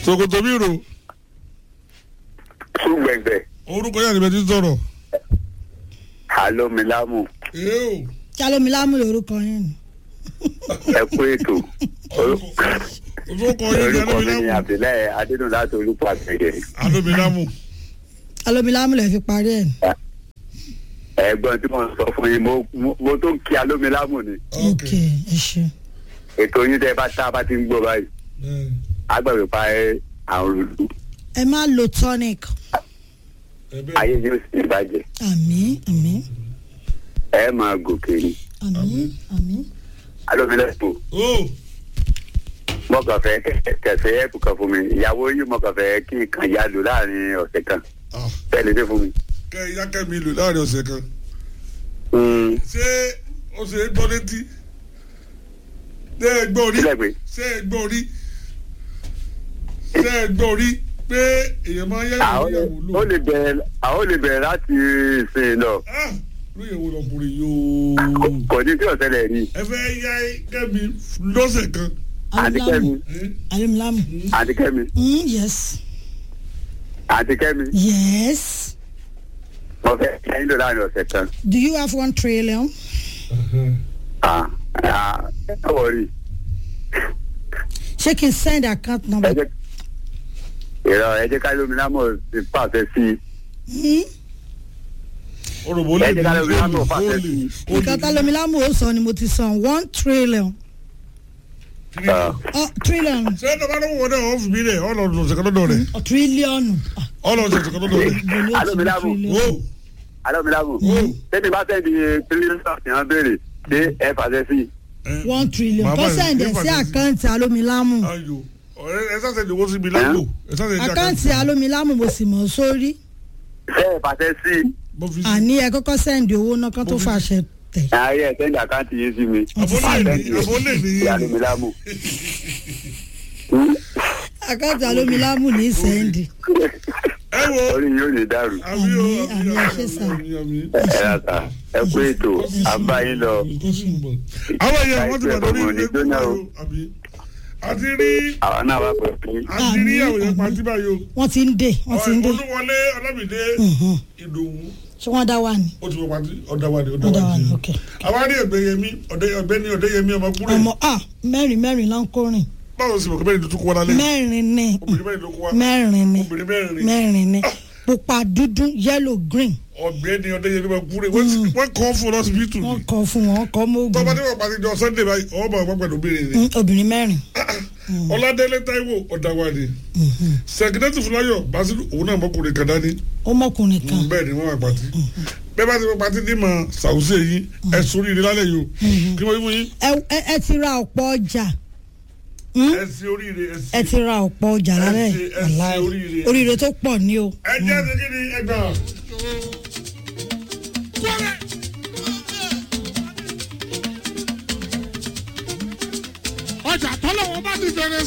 sokoto mi ro súgbẹ̀gbẹ̀ orúkọ yàrá ìbẹ̀ ti sọ̀rọ̀. alomilamu ee o jalomilamu lorúkọ yín ni. ẹ kú ètò orúkọ yẹn ni orúkọ mi ni alomilamu abdullahi adédùn láti olùpàṣẹ alomilamu jalomilamu lè fi parí ẹ̀ ni. ẹ̀gbọ́n tí mo sọ fún yín mo- mo mo tó ń kí alomilamu ni ok ẹ ṣe. ètò yín tẹ bá tá a bá ti ń gbọ́ báyìí ẹ agbàgbé pa ẹ àrùn lù ẹ má lo tonic ẹ bẹ́ẹ̀ ayé yóò sì bàjẹ́ àmì àmì ẹ máa gòkè ni àmì àmì. alomilamu o mo kàn fẹ́ kẹ- kẹsẹ̀ ẹ̀ kàn fún mi ìyàwó yìí mo kàn fẹ́ kí n kàn yá lò láàrin ọ̀sẹ̀ kan ah tẹ́lẹ̀ dé fún mi. kẹ ìyá kẹmi lò láàrin ọ̀sẹ̀ kan Mm, ṣé o ṣe é gbọ́ létí ṣé ẹ gbọ́ rí sílẹ̀ pé ṣé ẹ gbọ́ rí ṣé ẹ gbọ́ rí pé èèyàn máa ń yẹ àwọn ìyàwó ó lò lè bẹ̀rẹ̀ àwọn lè bẹ̀rẹ̀ láti ìsìn lọ ah lóye wo lọkùnrin yóò kò ní tí ọ̀sẹ̀lẹ̀ rí ẹ fẹ́ yá kẹ́mi lọ́sẹ̀ kan àti kẹ́mi ẹ jalomilamu. àti kẹ́mi Mm, yes àti kẹ́mi yes mo fẹ́ kẹ́yìn lò láàrin ọ̀sẹ̀ kan. do you have one trillion. Ah, ah, ẹ wọ̀ rí ṣé kí n send account ẹ number. jẹ́ ìrọ̀ ẹ jẹ́ ká lómi lámọ̀ ti pàṣẹ sí i. Mm, orògbò lè Ẹ ní jẹ́ ká lọ rí olè látọ̀ fàṣẹ olè sí i. nǹkan talomilamu ó sọ ni mo ti san one trillion. Ah, Oh, trillion ṣé ẹ bá lọ́wọ́ náà wọ́n fi mí rẹ̀ ọlọ́run ọ̀sẹ̀ kan lọ́dọ̀ rẹ̀ oh, trillion. Ah, ọlọ́run ọ̀sẹ̀ kan lọ́dọ̀ rẹ̀ ibo ni ó ti ní Alomilamu. trillion. o alómilámù tẹ́tí bá tẹ́tí tírílíọ̀nù tí wọ́n béèrè ṣé ẹ fàṣẹ sí i. one trillion Màmá kó rẹ̀ sẹ̀ǹdẹ̀ yóò sí fàṣẹ sí. àkáǹtì alomilamu ayo ọ̀rẹ́ ẹ sáṣẹ ìdíwọ́ sí mi lágbo ẹ sáṣẹ ìdí àkáǹtì alomilamu mo sì mọ̀ sórí ṣé ẹ fàṣẹ sí i. mo fi sí àní ẹ kọ́kọ́ sẹ̀ǹdì owó náà kán tó fàṣẹ tẹ̀. ayé ẹ sẹ́ndì àkáǹtì yìí sí mi. àbólè ní àbólè ní sí alómilámù. àkáǹtì alomilamu ní sẹ̀ǹdì. ẹ wo orí yóò lè dàrú. àmì o Àmì, àmì àmì, ẹ ṣé sà. àmì àmì. ẹ rà sà ẹ kú ètò àbáyín lọ. àwọn èèyàn wọ́n ti wà lórí Láìpẹ́ ìwé ọmọ ní jóná o. àbí àti rí àwọn náà wà pẹ̀lú. àti rí Àmì, àwọn èèyàn àmì. pàtí báyìí wọ́n ti ń dè wọ́n ti ń dè. olúwọlé ọlámìdé Mhm. ìdòwú ṣé wọ́n dá wà ní. ó ti wọ pàtí ọ̀dàwádìí wọ́n dá wà ní ọ̀dàwádìí ok. àwọn àrí ọ̀gbẹ́yẹmí ọ̀gbẹ́ni ọ̀dẹ́yẹmí ọmọkúrẹ́ ọmọ a mẹ́rin mẹ́rin ló ń kórìn báwo sì mọ̀ kí mẹ́rin tuntun kó wá lálẹ́ mẹ́rin ní obìnrin mẹ́rin ló kó wá mẹ́rin ní obìnrin mẹ́rin mẹ́rin ní pupa dúdú yellow green ọ̀gbẹ́ni ọ̀dẹ́yẹmí ọmọkúrẹ́ wọ́n kọ́ fún lọ́sibítù ni wọ́n kọ fún wọn kọ́ mọ́ tọ́ba ogun tí wọ́n pàtí jọ sunday báyìí ọ̀ọ́ bá wọn pẹ̀lú obìnrin ni Mm, obìnrin mẹ́rin ọ̀làdélé táíwò ọ̀dàwádìí sẹ̀kínẹ́tì fúláyọ̀ basiru òun náà mọ́kùnrin kan dání ọmọkùnrin kan bẹ́ẹ̀ ni wọ́n wà pàtí bẹ́ẹ̀ bá ti wọ́n pàtí ní ma sàwùsẹ̀ yìí ẹ̀ sórí ilé lálẹ́ yìí o kí wọ́n yí fún yín ẹ- ẹ ẹ ti ra ọ̀pọ̀ ọjà Mm? ẹ sí oríire ẹ sí ẹ ti ra ọ̀pọ̀ ọjà lálẹ́ ẹ ṣe- ẹ ṣe wàláhì. oríire. oríire tó pọ̀ ní o. ẹ jẹ́ ti kí ni ẹ gbà. ọjà tọ́lọ́wọ́ bá ti fèrè